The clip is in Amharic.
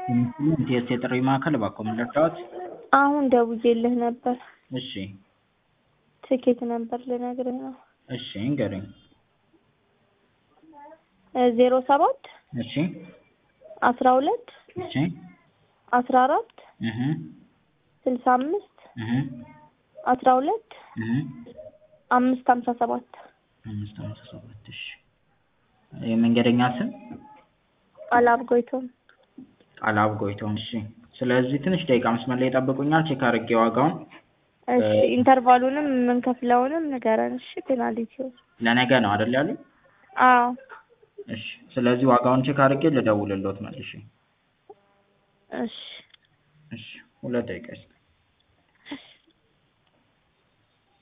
ኢቲኤስ የጥሪ ማዕከል እባክዎ ምን ልርዳዎት? አሁን ደውዬልህ ነበር። እሺ ትኬት ነበር ልነግርህ ነው። እሺ ንገሩኝ። ዜሮ ሰባት እሺ አስራ ሁለት እሺ አስራ አራት እህ ስልሳ አምስት እህ አስራ ሁለት እህ አምስት ሀምሳ ሰባት አምስት ሃምሳ ሰባት እሺ የመንገደኛ ስም ቃላብ ጎይቶም ቃላብ ጎይቶም እሺ ስለዚህ ትንሽ ደቂቃ መስመር ላይ ይጠብቁኛል ቼክ አድርጌ ዋጋውን እሺ ኢንተርቫሉንም የምንከፍለውንም ንገረን እሺ ፔናልቲው ለነገ ነው አይደል ያሉኝ አዎ እሺ ስለዚህ ዋጋውን ቼክ አድርጌ ልደውልልዎት መልሼ እሺ እሺ ሁለት ደቂቃ ይስጥ